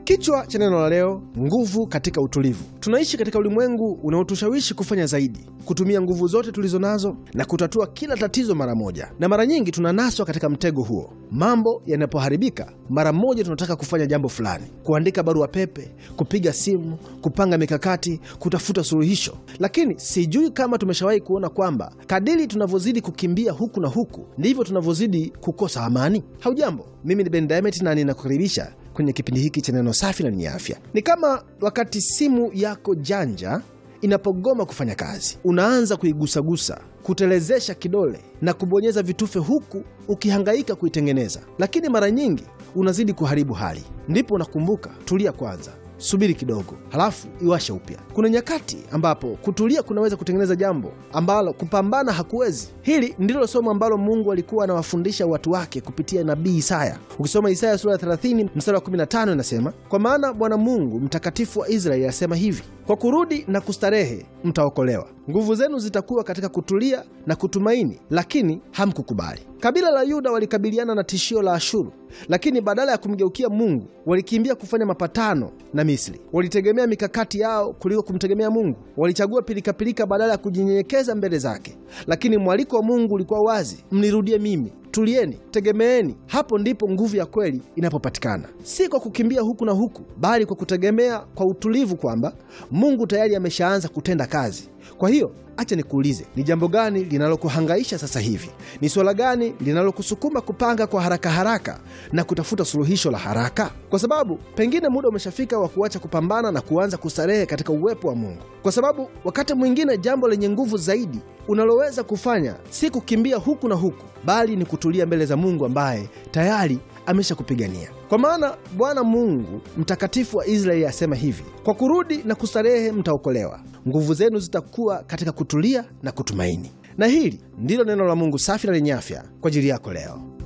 Kichwa cha neno la leo: nguvu katika utulivu. Tunaishi katika ulimwengu unaotushawishi kufanya zaidi, kutumia nguvu zote tulizo nazo na kutatua kila tatizo mara moja, na mara nyingi tunanaswa katika mtego huo. Mambo yanapoharibika, mara moja tunataka kufanya jambo fulani, kuandika barua pepe, kupiga simu, kupanga mikakati, kutafuta suluhisho. Lakini sijui kama tumeshawahi kuona kwamba kadiri tunavyozidi kukimbia huku na huku, ndivyo tunavyozidi kukosa amani. Haujambo, mimi ni Ben Diamond na ninakukaribisha kwenye kipindi hiki cha neno safi na lenye afya. Ni kama wakati simu yako janja inapogoma kufanya kazi, unaanza kuigusagusa, kutelezesha kidole na kubonyeza vitufe, huku ukihangaika kuitengeneza, lakini mara nyingi unazidi kuharibu hali. Ndipo unakumbuka, tulia kwanza, subiri kidogo, halafu iwashe upya. Kuna nyakati ambapo kutulia kunaweza kutengeneza jambo ambalo kupambana hakuwezi. Hili ndilo somo ambalo Mungu alikuwa anawafundisha watu wake kupitia nabii Isaya. Ukisoma Isaya sura ya 30 mstari wa 15 inasema, kwa maana Bwana Mungu mtakatifu wa Israeli asema hivi, kwa kurudi na kustarehe mtaokolewa, nguvu zenu zitakuwa katika kutulia na kutumaini, lakini hamkukubali. Kabila la Yuda walikabiliana na tishio la Ashuru, lakini badala ya kumgeukia Mungu walikimbia kufanya mapatano na Misri. Walitegemea mikakati yao kuliko kumtegemea Mungu. Walichagua pilikapilika badala ya kujinyenyekeza mbele zake. Lakini mwaliko wa Mungu ulikuwa wazi: mnirudie mimi, tulieni, tegemeeni. Hapo ndipo nguvu ya kweli inapopatikana, si kwa kukimbia huku na huku, bali kwa kutegemea kwa utulivu kwamba Mungu tayari ameshaanza kutenda kazi. Kwa hiyo acha nikuulize, ni jambo gani linalokuhangaisha sasa hivi? Ni swala gani linalokusukuma kupanga kwa haraka haraka na kutafuta suluhisho la haraka? Kwa sababu pengine muda umeshafika wa kuacha kupambana na kuanza kustarehe katika uwepo wa Mungu, kwa sababu wakati mwingine jambo lenye nguvu zaidi unaloweza kufanya si kukimbia huku na huku, bali ni kutulia mbele za Mungu ambaye tayari ameshakupigania. Kwa maana Bwana Mungu mtakatifu wa Israeli asema hivi, kwa kurudi na kustarehe mtaokolewa, nguvu zenu zitakuwa katika kutulia na kutumaini. Na hili ndilo neno la Mungu safi na lenye afya kwa ajili yako leo.